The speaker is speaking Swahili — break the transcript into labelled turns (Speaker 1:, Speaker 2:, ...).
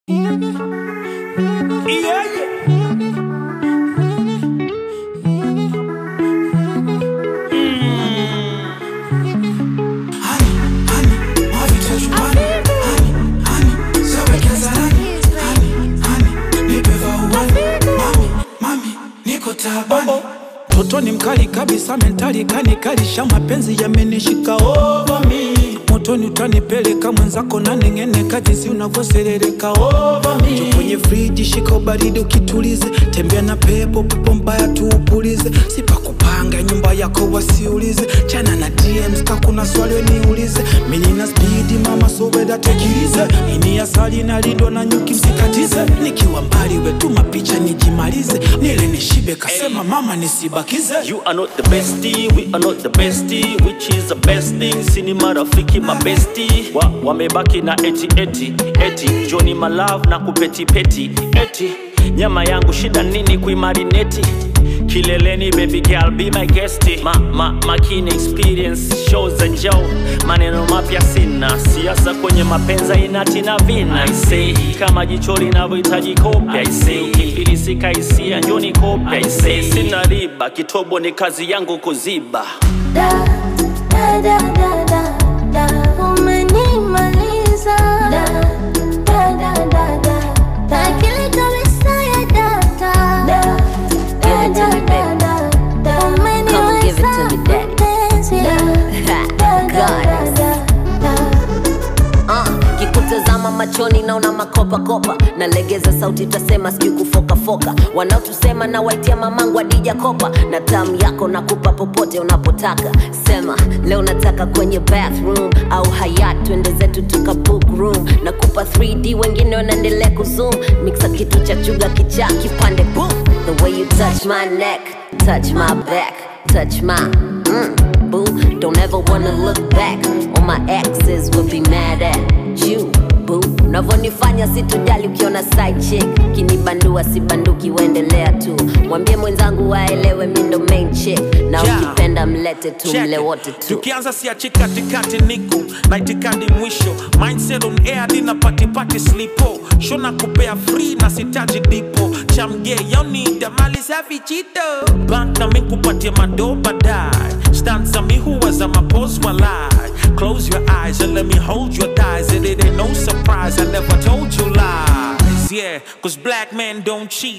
Speaker 1: Yeah, yeah. Toto ni mkali kabisa, mentali kanikalisha, mapenzi yamenishika over me. Motoni utanipeleka mwenzako na neng'eneka, jinsi unavyoserereka over me. Jo kwenye friji, shika ubaridi ukitulize, tembea na pepo, pepo mbaya tuupulize, sipakupanga nyumba yako wasiulize, chana na DMs ka kuna swali weniulize, mimi nina speed mama, so weda tekilize, ini asali na lindo na nyuki msikatize, nikiwa mbali wetuma picha nijimalize, nile nishibe kasema mama nisibakize.
Speaker 2: You are not the bestie, we are not the bestie, which is the best thing. Sini marafiki mabesti wa, wamebaki na eti eti eti Johnny my love na kupeti peti eti nyama yangu shida nini kuimarineti kileleni baby girl be my guest ma, ma, makini experience shows za njao maneno mapya sina siasa kwenye mapenza inati na vina I say kama jicho linavyohitaji kopya I say ukifilisika hisia njoni kopya I say sina riba kitobo ni kazi yangu kuziba
Speaker 3: Da, da, da, da, da, da. Umenimaliza. Da, da, da, da, da, da. Akili kabisa ya data. Da, da,
Speaker 4: Give it to
Speaker 3: da,
Speaker 4: me,
Speaker 3: da,
Speaker 4: baby.
Speaker 3: da, da.
Speaker 4: Come and give it to me, daddy.
Speaker 3: Mapenzi. Da, da, da, da, da, da.
Speaker 4: Uh, kikutazama machoni naona makopakopa nalegeza sauti tasema sijui kufokafoka wanaotusema na waitia mamangu adija kopa na tamu yako nakupa popote unapotaka sema leo nataka kwenye bathroom au hayat twende zetu tuka book room nakupa 3d wengine wanaendelea kuzoom mixa kitu cha chuga kichaa kipande boom the way you touch my neck touch my back touch my mm, boo don't ever wanna look back all my exes will be mad at you boo unavyonifanya sitojali ukiona side chick kinibandua sibanduki uendelea tu mwambie mwenzangu waelewe mi ndo main chick na
Speaker 1: Yeah.
Speaker 4: ukipenda mlete tu
Speaker 1: Check
Speaker 4: mle
Speaker 1: it.
Speaker 4: wote tu
Speaker 1: tukianza siachi katikati niko na itikadi mwisho mindset on air dina patipati slipo shona kupea free na sitaji dipo chamge yaunida mali safi chito bank na mikupatia mado baadaye stanza mi huwa za mapos walai close your eyes and let me hold your thighs and it ain't no surprise i never told you lies yeah cause black men don't cheat